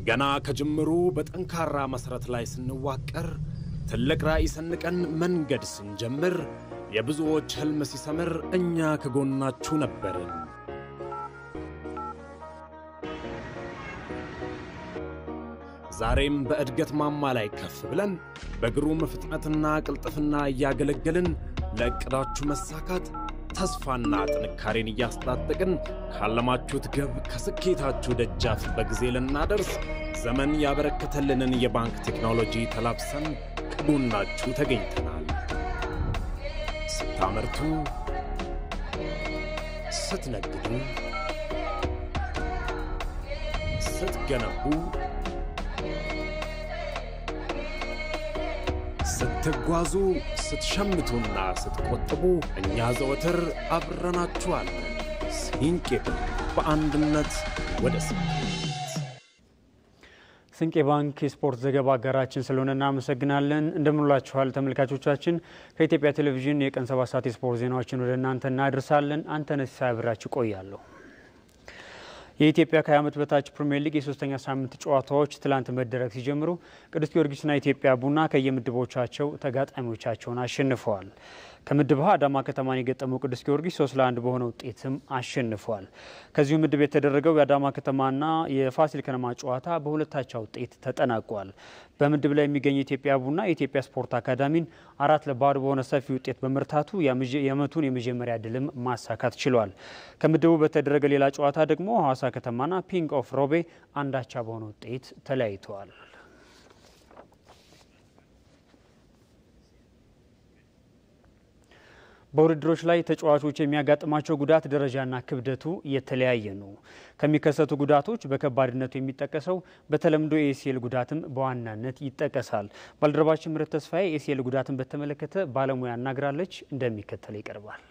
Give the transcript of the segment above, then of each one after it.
ገና ከጅምሩ በጠንካራ መሠረት ላይ ስንዋቀር፣ ትልቅ ራዕይ ሰንቀን መንገድ ስንጀምር፣ የብዙዎች ሕልም ሲሰምር እኛ ከጎናችሁ ነበርን። ዛሬም በእድገት ማማ ላይ ከፍ ብለን በግሩም ፍጥነትና ቅልጥፍና እያገለገልን ለዕቅዳችሁ መሳካት ተስፋና ጥንካሬን እያስታጠቅን ካለማችሁት ግብ ከስኬታችሁ ደጃፍ በጊዜ ልናደርስ ዘመን ያበረከተልንን የባንክ ቴክኖሎጂ ተላብሰን ከጎናችሁ ተገኝተናል። ስታመርቱ፣ ስትነግዱ፣ ስትገነቡ ስትጓዙ ስትሸምቱና ስትቆጥቡ እኛ ዘወትር አብረናችኋለን። ሲንቄ በአንድነት ወደ ስኬት። ስንቄ ባንክ የስፖርት ዘገባ አጋራችን ስለሆነ እናመሰግናለን። እንደምንላችኋል ተመልካቾቻችን። ከኢትዮጵያ ቴሌቪዥን የቀን ሰባት ሰዓት የስፖርት ዜናዎችን ወደ እናንተ እናደርሳለን። አንተነህ ሲሳይ አብራችሁ ቆያለሁ። የኢትዮጵያ ከ20 ዓመት በታች ፕሪሚየር ሊግ የሶስተኛ ሳምንት ጨዋታዎች ትላንት መደረግ ሲጀምሩ ቅዱስ ጊዮርጊስና ኢትዮጵያ ቡና ከየምድቦቻቸው ተጋጣሚዎቻቸውን አሸንፈዋል። ከምድብ ሀ አዳማ ከተማን የገጠመው ቅዱስ ጊዮርጊስ ሶስት ለአንድ በሆነ ውጤትም አሸንፏል። ከዚሁ ምድብ የተደረገው የአዳማ ከተማና የፋሲል ከነማ ጨዋታ በሁለታቻ ውጤት ተጠናቋል። በምድብ ላይ የሚገኘው ኢትዮጵያ ቡና የኢትዮጵያ ስፖርት አካዳሚን አራት ለባዶ በሆነ ሰፊ ውጤት በመርታቱ የዓመቱን የመጀመሪያ ድልም ማሳካት ችሏል። ከምድቡ በተደረገ ሌላ ጨዋታ ደግሞ ሐዋሳ ከተማና ፒንክ ኦፍ ሮቤ አንዳቻ በሆነ ውጤት ተለያይተዋል። በውድድሮች ላይ ተጫዋቾች የሚያጋጥማቸው ጉዳት ደረጃና ክብደቱ የተለያየ ነው። ከሚከሰቱ ጉዳቶች በከባድነቱ የሚጠቀሰው በተለምዶ የኤሲኤል ጉዳትም በዋናነት ይጠቀሳል። ባልደረባችን ምረት ተስፋዬ የኤሲኤል ጉዳትን በተመለከተ ባለሙያ አናግራለች፣ እንደሚከተለው ይቀርባል።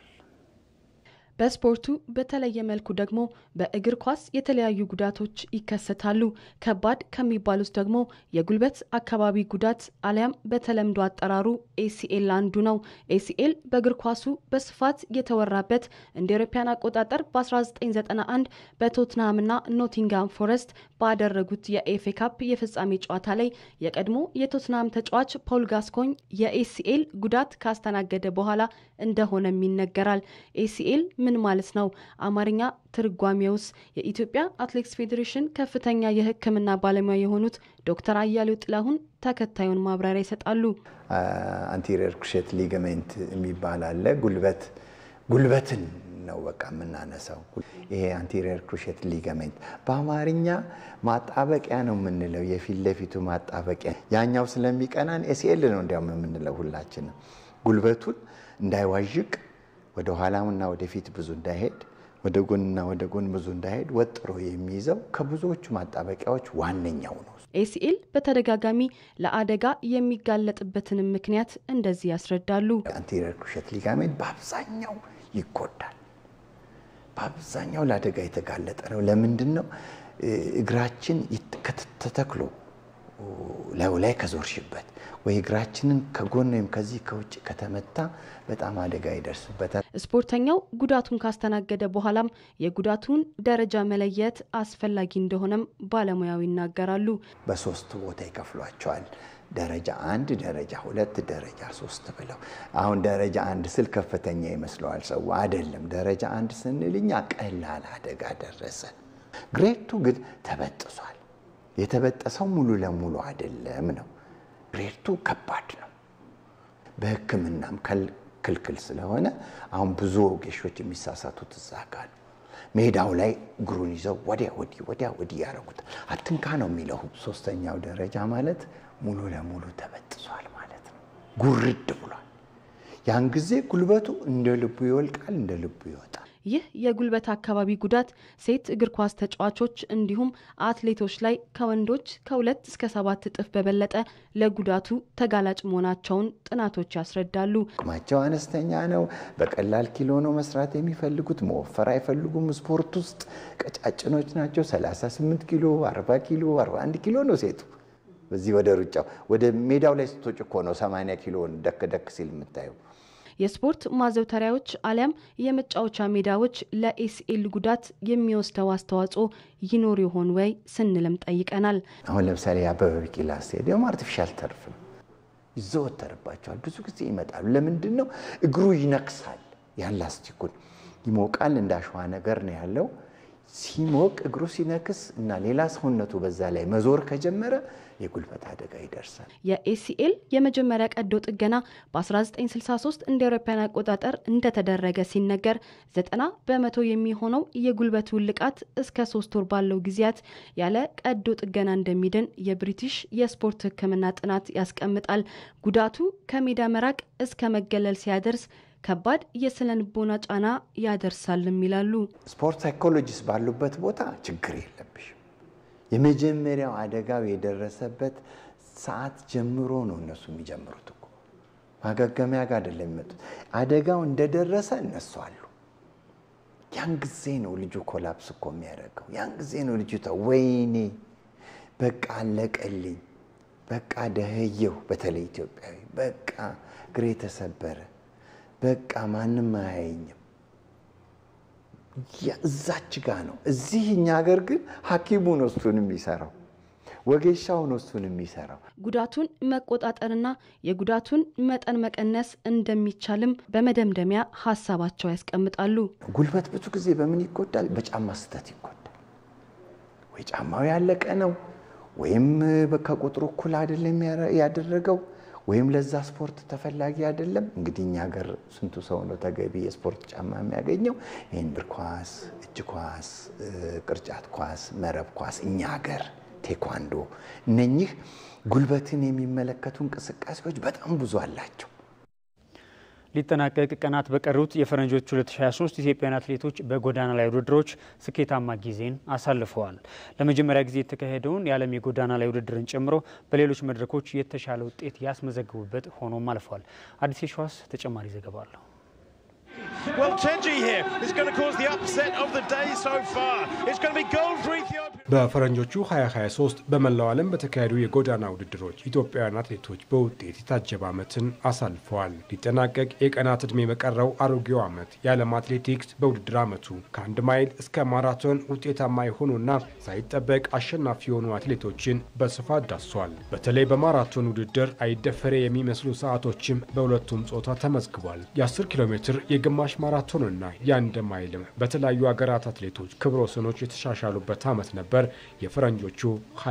በስፖርቱ በተለየ መልኩ ደግሞ በእግር ኳስ የተለያዩ ጉዳቶች ይከሰታሉ። ከባድ ከሚባሉት ደግሞ የጉልበት አካባቢ ጉዳት አሊያም በተለምዶ አጠራሩ ኤሲኤል አንዱ ነው። ኤሲኤል በእግር ኳሱ በስፋት የተወራበት እንደ አውሮፓውያን አቆጣጠር በ1991 በቶትንሃምና ኖቲንጋም ፎረስት ባደረጉት የኤፍኤ ካፕ የፍጻሜ ጨዋታ ላይ የቀድሞ የቶትንሃም ተጫዋች ፖል ጋስኮኝ የኤሲኤል ጉዳት ካስተናገደ በኋላ እንደሆነም ይነገራል። ኤሲኤል ምን ማለት ነው? አማርኛ ትርጓሜውስ? የኢትዮጵያ አትሌቲክስ ፌዴሬሽን ከፍተኛ የሕክምና ባለሙያ የሆኑት ዶክተር አያሌው ጥላሁን ተከታዩን ማብራሪያ ይሰጣሉ። አንቴሪየር ክሩሼት ሊገሜንት የሚባል አለ። ጉልበት ጉልበትን ነው በቃ የምናነሳው። ይሄ አንቴሪየር ክሩሼት ሊገሜንት በአማርኛ ማጣበቂያ ነው የምንለው፣ የፊት ለፊቱ ማጣበቂያ። ያኛው ስለሚቀናን ኤሲኤል ነው እንዲያውም የምንለው ሁላችንም። ጉልበቱን እንዳይዋዥቅ ወደ ኋላምና ወደፊት ብዙ እንዳይሄድ ወደ ጎንና ወደ ጎን ብዙ እንዳይሄድ ወጥሮ የሚይዘው ከብዙዎቹ ማጣበቂያዎች ዋነኛው ነው። ኤሲኤል በተደጋጋሚ ለአደጋ የሚጋለጥበትንም ምክንያት እንደዚህ ያስረዳሉ። አንቴሪየር ክሩሼት ሊጋሜንት በአብዛኛው ይጎዳል። በአብዛኛው ለአደጋ የተጋለጠ ነው። ለምንድን ነው? እግራችን ተተክሎ ላዩ ላይ ከዞርሽበት ወይ እግራችንን ከጎን ወይም ከዚህ ከውጭ ከተመታ በጣም አደጋ ይደርስበታል። ስፖርተኛው ጉዳቱን ካስተናገደ በኋላም የጉዳቱን ደረጃ መለየት አስፈላጊ እንደሆነም ባለሙያው ይናገራሉ። በሶስት ቦታ ይከፍሏቸዋል። ደረጃ አንድ፣ ደረጃ ሁለት፣ ደረጃ ሶስት ብለው። አሁን ደረጃ አንድ ስል ከፍተኛ ይመስለዋል ሰው። አይደለም። ደረጃ አንድ ስንል እኛ ቀላል አደጋ ደረሰን። ግሬቱ ግን ተበጥሷል። የተበጠሰው ሙሉ ለሙሉ አይደለም ነው። ግሬቱ ከባድ ነው። በሕክምናም ክልክል ስለሆነ አሁን ብዙ ወጌሾች የሚሳሳቱት እዛ ጋ ነው። ሜዳው ላይ እግሩን ይዘው ወዲያ ወዲህ ወዲያ ወዲህ ያደረጉታል። አትንካ ነው የሚለው። ሶስተኛው ደረጃ ማለት ሙሉ ለሙሉ ተበጥሷል ማለት ነው። ጉርድ ብሏል። ያን ጊዜ ጉልበቱ እንደ ልቡ ይወልቃል፣ እንደ ልቡ ይወጣል። ይህ የጉልበት አካባቢ ጉዳት ሴት እግር ኳስ ተጫዋቾች እንዲሁም አትሌቶች ላይ ከወንዶች ከሁለት እስከ ሰባት እጥፍ በበለጠ ለጉዳቱ ተጋላጭ መሆናቸውን ጥናቶች ያስረዳሉ። አቅማቸው አነስተኛ ነው። በቀላል ኪሎ ነው መስራት የሚፈልጉት። መወፈር አይፈልጉም። ስፖርት ውስጥ ቀጫጭኖች ናቸው። 38 ኪሎ፣ 40 ኪሎ፣ 41 ኪሎ ነው ሴቱ። በዚህ ወደ ሩጫው ወደ ሜዳው ላይ ስትወጭ እኮ ነው 80 ኪሎን ደክ ደክ ሲል የምታየው። የስፖርት ማዘውተሪያዎች አሊያም የመጫወቻ ሜዳዎች ለኤሲኤል ጉዳት የሚወስደው አስተዋጽኦ ይኖር ይሆን ወይ ስንልም ጠይቀናል። አሁን ለምሳሌ የአበበ ቢቂላ ስቴዲየም አርቲፊሻል ተርፍ ነው፣ ይዘወተርባቸዋል። ብዙ ጊዜ ይመጣሉ። ለምንድን ነው? እግሩ ይነክሳል። ያን ላስቲኩን ይሞቃል። እንደ አሸዋ ነገር ነው ያለው። ሲሞቅ እግሩ ሲነክስ እና ሌላ ሰውነቱ በዛ ላይ መዞር ከጀመረ የጉልበት አደጋ ይደርሳል። የኤሲኤል የመጀመሪያ ቀዶ ጥገና በ1963 እንደ አውሮፓውያን አቆጣጠር እንደተደረገ ሲነገር 90 በመቶ የሚሆነው የጉልበት ውልቃት እስከ ሶስት ወር ባለው ጊዜያት ያለ ቀዶ ጥገና እንደሚድን የብሪቲሽ የስፖርት ሕክምና ጥናት ያስቀምጣል። ጉዳቱ ከሜዳ መራቅ እስከ መገለል ሲያደርስ ከባድ የስነ ልቦና ጫና ያደርሳልም ይላሉ። ስፖርት ሳይኮሎጂስት ባሉበት ቦታ ችግር የለብሽም። የመጀመሪያው አደጋው የደረሰበት ሰዓት ጀምሮ ነው እነሱ የሚጀምሩት እኮ ማገገሚያ ጋር አይደለም የሚመጡት። አደጋው እንደደረሰ እነሱ አሉ። ያን ጊዜ ነው ልጁ ኮላፕስ እኮ የሚያደርገው። ያን ጊዜ ነው ልጁ ወይኔ በቃ አለቀልኝ፣ በቃ ደህየው፣ በተለይ ኢትዮጵያዊ በቃ እግሬ ተሰበረ በቃ ማንም አያየኝም። እዛች ጋ ነው። እዚህ እኛ ሀገር ግን ሐኪሙ ነው እሱን የሚሰራው፣ ወጌሻው ነው እሱን የሚሰራው። ጉዳቱን መቆጣጠርና የጉዳቱን መጠን መቀነስ እንደሚቻልም በመደምደሚያ ሀሳባቸው ያስቀምጣሉ። ጉልበት ብዙ ጊዜ በምን ይጎዳል? በጫማ ስህተት ይጎዳል። ወይ ጫማው ያለቀ ነው፣ ወይም ከቁጥሩ እኩል አይደለም ያደረገው ወይም ለዛ ስፖርት ተፈላጊ አይደለም። እንግዲህ እኛ ሀገር ስንቱ ሰው ነው ተገቢ የስፖርት ጫማ የሚያገኘው? ይህን እግር ኳስ፣ እጅ ኳስ፣ ቅርጫት ኳስ፣ መረብ ኳስ፣ እኛ ሀገር ቴኳንዶ፣ እነኚህ ጉልበትን የሚመለከቱ እንቅስቃሴዎች በጣም ብዙ አላቸው። ሊጠናቀቅ ቀናት በቀሩት የፈረንጆች 2023 ኢትዮጵያውያን አትሌቶች በጎዳና ላይ ውድድሮች ስኬታማ ጊዜን አሳልፈዋል። ለመጀመሪያ ጊዜ የተካሄደውን የዓለም የጎዳና ላይ ውድድርን ጨምሮ በሌሎች መድረኮች የተሻለ ውጤት ያስመዘግቡበት ሆኖም አልፏል። አዲስ የሸዋስ ተጨማሪ ዘገባ አለሁ። Well, Tenji here is going to cause the upset of the day so far. It's going to be gold for Ethiopia. በፈረንጆቹ 2023 በመላው ዓለም በተካሄዱ የጎዳና ውድድሮች ኢትዮጵያውያን አትሌቶች በውጤት የታጀበ ዓመትን አሳልፈዋል። ሊጠናቀቅ የቀናት ዕድሜ በቀረው አሮጌው ዓመት የዓለም አትሌቲክስ በውድድር ዓመቱ ከአንድ ማይል እስከ ማራቶን ውጤታማ የሆኑና ሳይጠበቅ አሸናፊ የሆኑ አትሌቶችን በስፋት ዳሷል። በተለይ በማራቶን ውድድር አይደፈሬ የሚመስሉ ሰዓቶችም በሁለቱም ጾታ ተመዝግቧል። የ10 ኪሎ ሜትር የግማሽ ማራቶንና የአንድ ማይልም በተለያዩ ሀገራት አትሌቶች ክብረ ወሰኖች የተሻሻሉበት ዓመት ነበር። የፈረንጆቹ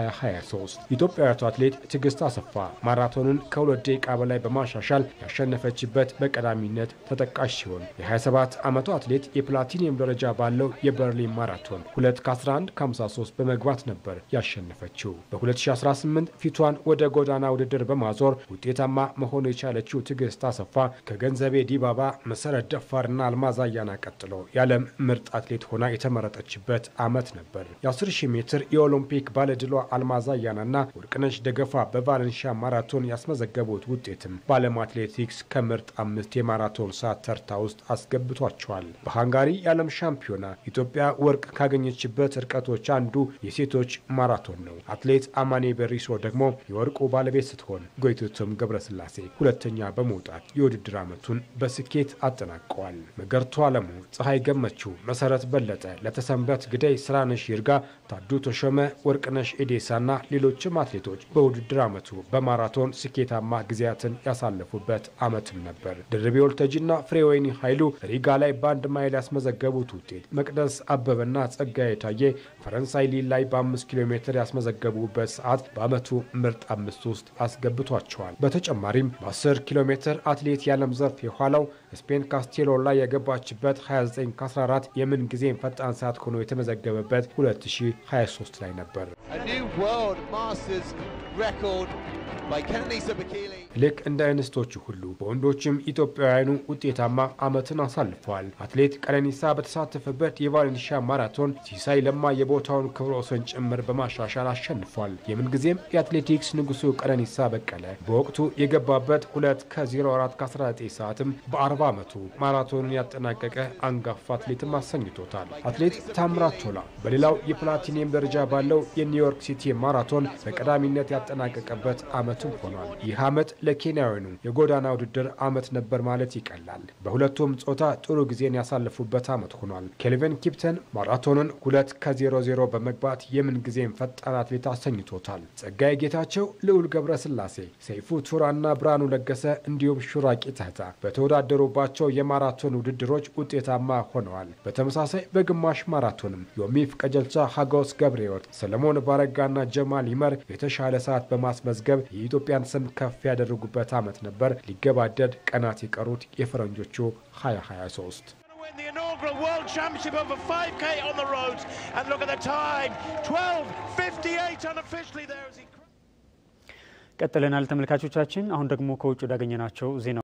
2023 ኢትዮጵያዊቱ አትሌት ትዕግስት አሰፋ ማራቶንን ከሁለት ደቂቃ በላይ በማሻሻል ያሸነፈችበት በቀዳሚነት ተጠቃሽ ሲሆን የ27 ዓመቱ አትሌት የፕላቲኒየም ደረጃ ባለው የበርሊን ማራቶን 2 ከ11 53 በመግባት ነበር ያሸነፈችው። በ2018 ፊቷን ወደ ጎዳና ውድድር በማዞር ውጤታማ መሆኑ የቻለችው ትዕግስት አሰፋ ከገንዘቤ ዲባባ፣ መሰረት ደፋርና አልማዝ አያና ቀጥሎ የዓለም ምርጥ አትሌት ሆና የተመረጠችበት ዓመት ነበር። የ10 ሺህ ሜትር የኦሎምፒክ ባለድሏ አልማዝ አያናና ወርቅነሽ ደገፋ በቫለንሺያ ማራቶን ያስመዘገቡት ውጤትም በዓለም አትሌቲክስ ከምርጥ አምስት የማራቶን ሰዓት ተርታ ውስጥ አስገብቷቸዋል። በሃንጋሪ የዓለም ሻምፒዮና ኢትዮጵያ ወርቅ ካገኘችበት ርቀቶች አንዱ የሴቶች ማራቶን ነው። አትሌት አማኔ በሪሶ ደግሞ የወርቁ ባለቤት ስትሆን ጎይቶቶም ገብረስላሴ ሁለተኛ በመውጣት የውድድር ዓመቱን በስኬት አጠናቀዋል። መገርቱ አለሙ፣ ፀሐይ ገመችው፣ መሰረት በለጠ፣ ለተሰንበት ግዳይ፣ ስራነሽ ይርጋ፣ ታዱ ተሾመ፣ ወርቅነሽ ኤዴሳና ሌሎችም አትሌቶች በውድድር ዓመቱ በማራቶን ስኬታማ ጊዜያትን ያሳለፉበት ዓመትም ነበር። ድርቤ ወልተጂና ፍሬወይኒ ኃይሉ ሪጋ ላይ በአንድ ማይል ያስመዘገቡት ውጤት መቅደስ አበበና ጸጋዬ ታዬ ፈረንሳይ ሊል ላይ በአምስት ኪሎ ሜትር ያስመዘገቡበት ሰዓት በዓመቱ ምርጥ አምስት ውስጥ አስገብቷቸዋል። በተጨማሪም በ10 ኪሎ ሜትር አትሌት የዓለም ዘርፍ የኋላው ስፔን ካስቴሎ ላይ የገባችበት 29 ከ14 የምን ጊዜም ፈጣን ሰዓት ሆኖ የተመዘገበበት 2023 ላይ ነበር። ልክ እንደ እንስቶቹ ሁሉ በወንዶችም ኢትዮጵያውያኑ ውጤታማ ዓመትን አሳልፈዋል። አትሌት ቀነኒሳ በተሳተፈበት የቫሌንሺያ ማራቶን ሲሳይ ለማ የቦታውን ክብረ ወሰን ጭምር በማሻሻል አሸንፏል። የምንጊዜም የአትሌቲክስ ንጉሱ ቀነኒሳ በቀለ በወቅቱ የገባበት 2 ከ04 ከ19 ሰዓትም በ40 ዓመቱ ማራቶንን ያጠናቀቀ አንጋፋ አትሌትም አሰኝቶታል። አትሌት ታምራት ቶላ በሌላው የፕላቲ ፕላቲኒየም ደረጃ ባለው የኒውዮርክ ሲቲ ማራቶን በቀዳሚነት ያጠናቀቀበት ዓመትም ሆኗል። ይህ ዓመት ለኬንያውያኑ የጎዳና ውድድር ዓመት ነበር ማለት ይቀላል። በሁለቱም ጾታ ጥሩ ጊዜን ያሳለፉበት ዓመት ሆኗል። ኬልቪን ኪፕተን ማራቶንን ሁለት ከ00 በመግባት የምንጊዜም ፈጣን አትሌት አሰኝቶታል። ጸጋዬ ጌታቸው፣ ልዑል ገብረ ስላሴ፣ ሰይፉ ቱራና ብርሃኑ ለገሰ እንዲሁም ሹራቂ ተህታ በተወዳደሩባቸው የማራቶን ውድድሮች ውጤታማ ሆነዋል። በተመሳሳይ በግማሽ ማራቶንም ዮሚፍ ቀጀልቻ፣ ሀጎስ ገብረ ሕይወት፣ ሰለሞን ባረጋና ጀማል ይመር የተሻለ ሰዓት በማስመዝገብ የኢትዮጵያን ስም ከፍ ያደረጉበት ዓመት ነበር። ሊገባደድ ቀናት የቀሩት የፈረንጆቹ 2023 win the inaugural World Championship over 5k on the roads. And look at the time 12.58 unofficially there as he. ቀጥለናል ተመልካቾቻችን። አሁን ደግሞ ከውጭ ወዳገኘናቸው ዜና